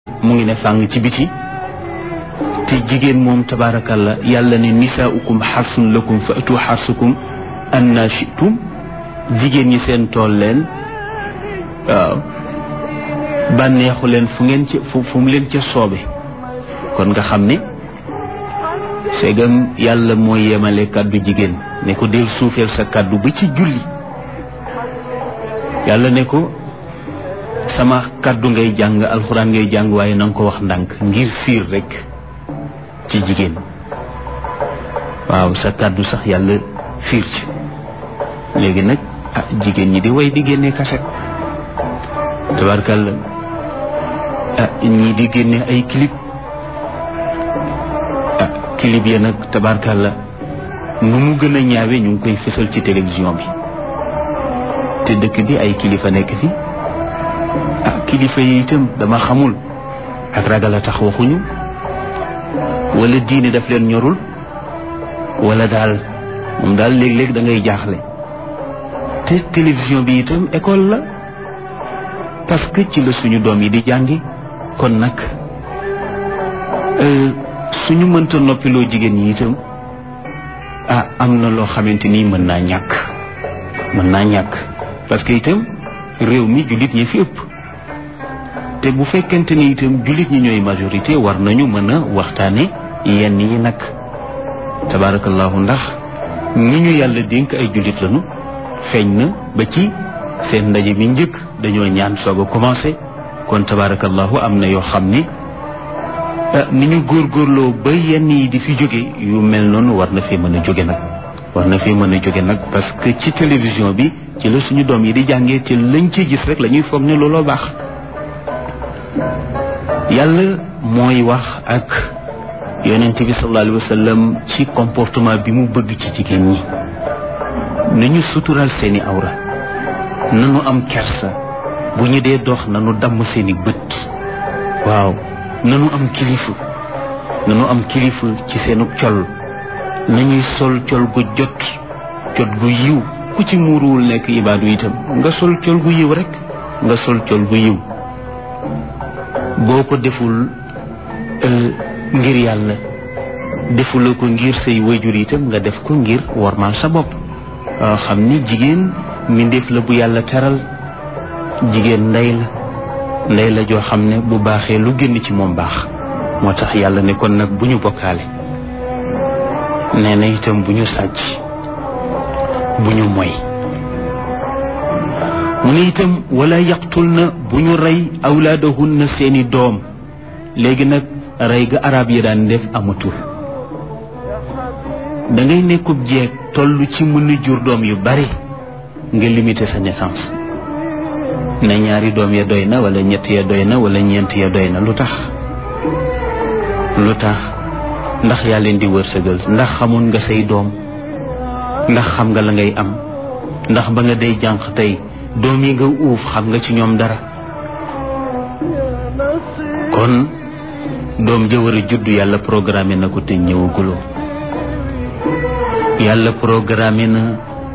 mu ngi ne fàng ci biti te jigéen moom tabaarakalla yàlla ne nisaaukum xarsun lakum fa atu xarsukum anna shitum jigéen ñi seen tool leen waaw bànneexu leen fu ngeen ci fu fu mu leen ca soobe kon nga xam ne segam yàlla mooy yemale kàddu jigéen ne ko del suufeel sa kàddu ba ci julli yàlla ne ko sama kàddu ngay jàng alxuraan ngay jàng waaye na nga ko wax ndànk ngir fiir rekk ci jigéen waaw sa kàddu sax yàlla fiir ci léegi nag ah jigéen ñi di way di génne kaset tabarkàlla ah ñii di génne ay clip ah clip ya nag tabarkàlla nu mu gën a ñaawe ñu ngi koy fësal ci télévision bi te dëkk bi ay kilifa nekk fi ah kilifa yi itam dama xamul ak ragal a tax waxuñu wala diine daf leen ñorul wala daal moom daal léeg-léeg da ngay jaaxle te télévision bi itam école la parce que ci la suñu doom yi di jàngi kon nag suñu mënta noppiloo jigéen ñi itam ah am na loo xamante ni mën naa ñàkk mën naa ñàkk parce que itam réew mi jullit ñi fi ëpp te bu fekkente ni itam jullit ñi ñooy majorité war nañu mën a waxtaane yenn yi nag tabaarakallahu ndax ñi ñu yàlla dénk ay jullit lañu feeñ na ba ci seen ndaje bi njëkk dañoo ñaan soog a commencé kon tabaarakallahu am na yoo xam ni ni ñu góorgóorloo ba yenn yi di fi jóge yu mel noonu war na fi mën a jóge nag war na fi mën a jóge nag parce que ci télévision bi ci la suñu doom yi di jàngee ci lañ ci gis rek la ñuy foog ne looloo baax yàlla mooy wax ak yonent bi sallallahu alayhi wa sallam ci comportement bi mu bëgg ci jigéen ñi nañu sutural seeni awra nanu am kersa bu ñu dee dox nanu damm seeni bët waaw nanu am kilifa nanu am kilifa ci seenu col nañuy sol col gu jot jot gu yiw ku ci muuruwul nekk ibaadu itam nga sol col gu yiw rek nga sol col gu yiw boo ko deful ngir yàlla defuloo ko ngir say wayjur itam nga def ko ngir wormaal sa bopp xam ni jigéen mbindeef la bu yàlla teral jigéen ndey la ndey la joo xam ne bu baaxee lu génn ci moom baax moo tax yàlla ne kon nag bu ñu bokkaale nee na itam bu ñu sàcc bu ñu moy mu ne itam wala yaqtul na bu ñu rey awlaadahunna seeni doom léegi nag rey ga arab yi daan def amatul da ngay nekkub jeeg toll ci mën a jur doom yu bari nga limiter sa naissance ne ñaari doom ya doy na wala ñett ya doy na wala ñeent ya doy na lu tax lu tax ndax yaa leen di wërsëgal ndax xamoon nga say doom ndax xam nga la ngay am ndax ba nga day jànq tey doom yi nga uuf xam nga ci ñoom dara kon doom ja war a judd yàlla programmé na ko te ñëwaguloo yàlla programmé na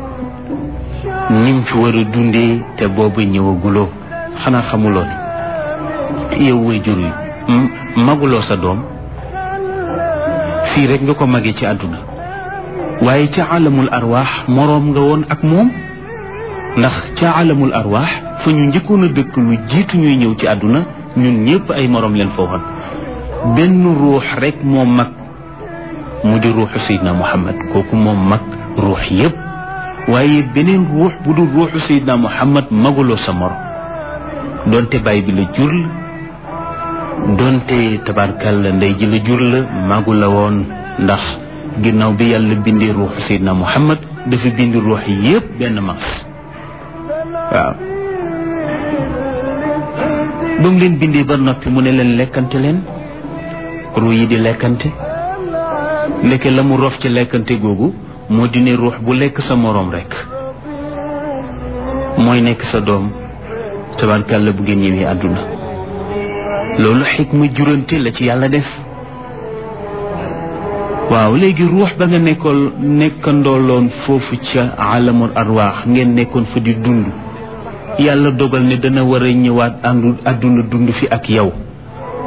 nim fi war a dundee te boobu ñëwaguloo xanaa xamuloo ne yow way jur yi maguloo sa doom fii rek nga ko mage ci àdduna waaye ca alamul arwaax moroom nga woon ak moom ndax ca alamul arwaax fa ñu njëkkoon a dëkk lu jiitu ñuy ñëw ci àdduna ñun ñëpp ay moroom leen fooxoon benn ruux rek moom mag mu di ruuxu Seydina Muhammad kooku moom mag ruux yëpp waaye beneen ruux bu dul ruuxu Seydina Muhammad maguloo sa morom donte baay bi la jur la donte tabarkalla ndey ji la jur la magu la woon ndax ginnaaw bi yàlla bindee ruuxu Seydina Muhammad dafa bind ruux yëpp benn mas waaw ba mu leen bindee ba noppi mu ne leen lekkante leen ruu yi di lekkante ndeke la mu rof ci lekkante googu moo di ne ruux bu lekk sa moroom rekk mooy nekk sa doom tabarkàlla bu ngeen ñëwee àdduna loolu xikma jurante la ci yàlla def waaw léegi ruux ba nga nekkoon nekkandooloon foofu ca alamul arwaax ngeen nekkoon fa di dund yàlla dogal ne dana war a ñëwaat àndu àdduna dund fi ak yow